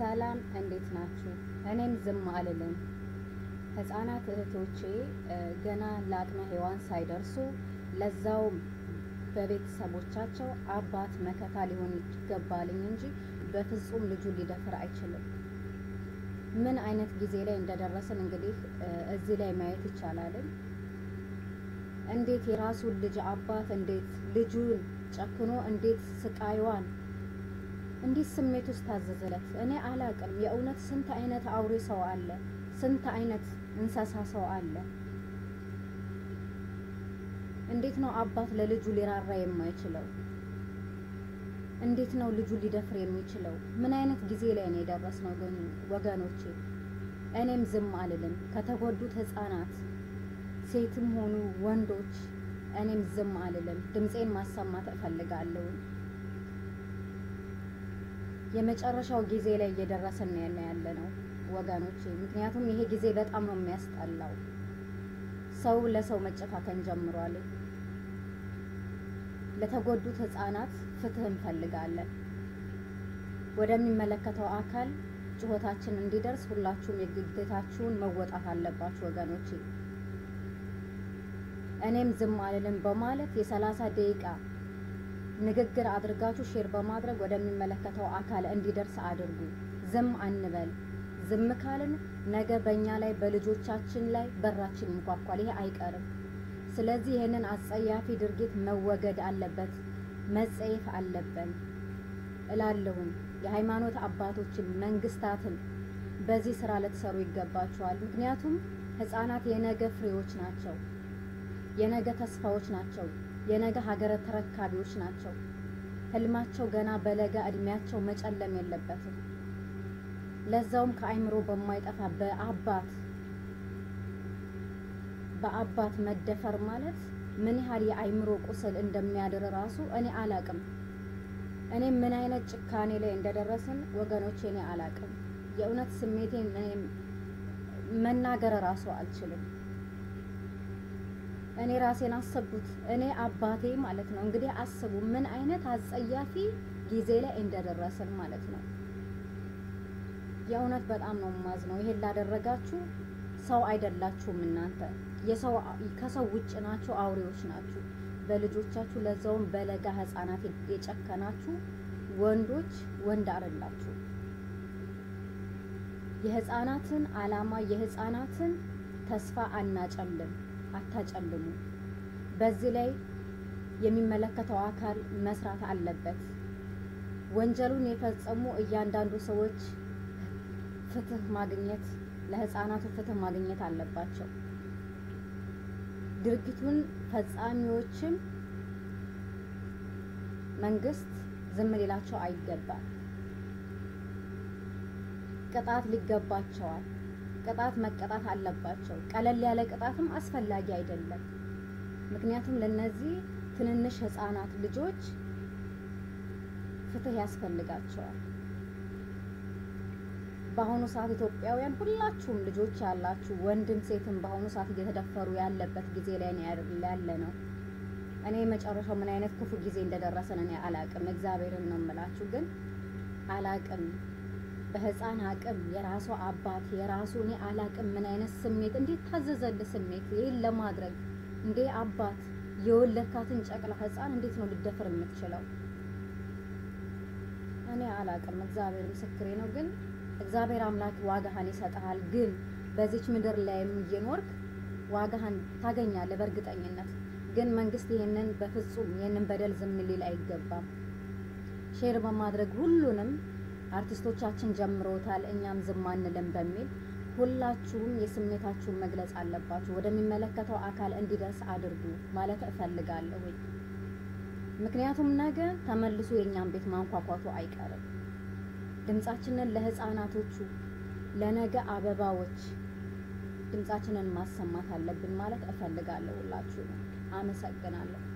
ሰላም እንዴት ናችሁ? እኔም ዝም አልልም። ህፃናት እህቶቼ ገና ለአቅመ ሔዋን ሳይደርሱ ለዛውም በቤተሰቦቻቸው አባት መከታ ሊሆን ይገባልኝ እንጂ በፍጹም ልጁን ሊደፍር አይችልም። ምን አይነት ጊዜ ላይ እንደደረስን እንግዲህ እዚህ ላይ ማየት ይቻላልን። እንዴት የራሱን ልጅ አባት እንዴት ልጁን ጨክኖ እንዴት ስቃይዋን እንዴት ስሜት ውስጥ ታዘዘለት? እኔ አላቅም። የእውነት ስንት አይነት አውሬ ሰው አለ፣ ስንት አይነት እንስሳ ሰው አለ። እንዴት ነው አባት ለልጁ ሊራራ የማይችለው? እንዴት ነው ልጁ ሊደፍር የሚችለው? ምን አይነት ጊዜ ላይ ነው የደረስነው ወገኖቼ? እኔም ዝም አልልም። ከተጎዱት ህፃናት ሴትም ሆኑ ወንዶች እኔም ዝም አልልም። ድምፄን ማሰማት እፈልጋለሁ። የመጨረሻው ጊዜ ላይ እየደረስን ያለ ነው ወገኖቼ። ምክንያቱም ይሄ ጊዜ በጣም ነው የሚያስጠላው። ሰው ለሰው መጨካከን ጀምሯል። ለተጎዱት ህፃናት ፍትህ እንፈልጋለን። ወደሚመለከተው አካል ጩኸታችን እንዲደርስ ሁላችሁም የግዴታችሁን መወጣት አለባችሁ ወገኖቼ። እኔም ዝም አልልም በማለት የሰላሳ ደቂቃ ንግግር አድርጋችሁ ሼር በማድረግ ወደሚመለከተው አካል እንዲደርስ አድርጉ። ዝም አንበል። ዝም ካልን ነገ በእኛ ላይ በልጆቻችን ላይ በራችን ይንኳኳል። ይሄ አይቀርም። ስለዚህ ይህንን አጸያፊ ድርጊት መወገድ አለበት፣ መጸየፍ አለብን እላለሁም። የሃይማኖት አባቶችን መንግስታትን በዚህ ስራ ልትሰሩ ይገባቸዋል። ምክንያቱም ህፃናት የነገ ፍሬዎች ናቸው፣ የነገ ተስፋዎች ናቸው፣ የነገ ሀገረ ተረካቢዎች ናቸው። ህልማቸው ገና በለጋ እድሜያቸው መጨለም የለበትም። ለዛውም ከአይምሮ በማይጠፋ በአባት በአባት መደፈር ማለት ምን ያህል የአይምሮ ቁስል እንደሚያድር ራሱ እኔ አላቅም። እኔ ምን አይነት ጭካኔ ላይ እንደደረስን ወገኖቼ እኔ አላቅም። የእውነት ስሜቴን መናገር ራሱ አልችልም። እኔ ራሴን አሰብኩት። እኔ አባቴ ማለት ነው እንግዲህ አስቡ ምን አይነት አጸያፊ ጊዜ ላይ እንደደረስን ማለት ነው። የእውነት በጣም ነው የማዝነው። ይሄን ላደረጋችሁ ሰው አይደላችሁም እናንተ የሰው ከሰው ውጭ ናችሁ፣ አውሬዎች ናችሁ። በልጆቻችሁ ለዛውም በለጋ ህፃናት የጨከናችሁ ወንዶች ወንድ አይደላችሁ። የህፃናትን አላማ የህፃናትን ተስፋ አናጨልም፣ አታጨልሙ። በዚህ ላይ የሚመለከተው አካል መስራት አለበት። ወንጀሉን የፈጸሙ እያንዳንዱ ሰዎች ፍትህ ማግኘት ለህፃናቱ ፍትህ ማግኘት አለባቸው። ድርጊቱን ፈጻሚዎችም መንግስት ዝም ሊላቸው አይገባም። ቅጣት ሊገባቸዋል። ቅጣት መቀጣት አለባቸው። ቀለል ያለ ቅጣትም አስፈላጊ አይደለም። ምክንያቱም ለነዚህ ትንንሽ ህፃናት ልጆች ፍትህ ያስፈልጋቸዋል። በአሁኑ ሰዓት ኢትዮጵያውያን ሁላችሁም ልጆች ያላችሁ ወንድም ሴትም በአሁኑ ሰዓት እየተደፈሩ ያለበት ጊዜ ላይ ያለ ነው። እኔ መጨረሻው ምን አይነት ክፉ ጊዜ እንደደረሰን እኔ አላቅም። እግዚአብሔርን ነው የምላችሁ፣ ግን አላቅም። በህፃን አቅም የራሱ አባት የራሱ እኔ አላቅም ምን አይነት ስሜት እንዴት ታዘዘል ስሜት ይህን ለማድረግ እንዴ አባት የወለድካትን ጨቅላ ህፃን እንዴት ነው ልደፍር የምትችለው? እኔ አላቅም። እግዚአብሔር ምስክሬ ነው ግን እግዚአብሔር አምላክ ዋጋህን ይሰጥሃል። ግን በዚች ምድር ላይም እየኖርክ ዋጋህን ታገኛለህ በእርግጠኝነት። ግን መንግስት ይህንን በፍጹም ይህንን በደል ዝም ሊል አይገባም። ሼር በማድረግ ሁሉንም አርቲስቶቻችን ጀምሮታል፣ እኛም ዝም አንልም በሚል ሁላችሁም የስሜታችሁን መግለጽ አለባችሁ። ወደሚመለከተው አካል እንዲደርስ አድርጉ ማለት እፈልጋለሁ። ምክንያቱም ነገ ተመልሶ የእኛን ቤት ማንኳኳቱ አይቀርም። ድምጻችንን ለህፃናቶቹ ለነገ አበባዎች ድምጻችንን ማሰማት አለብን ማለት እፈልጋለሁ። ሁላችሁ ነው። አመሰግናለሁ።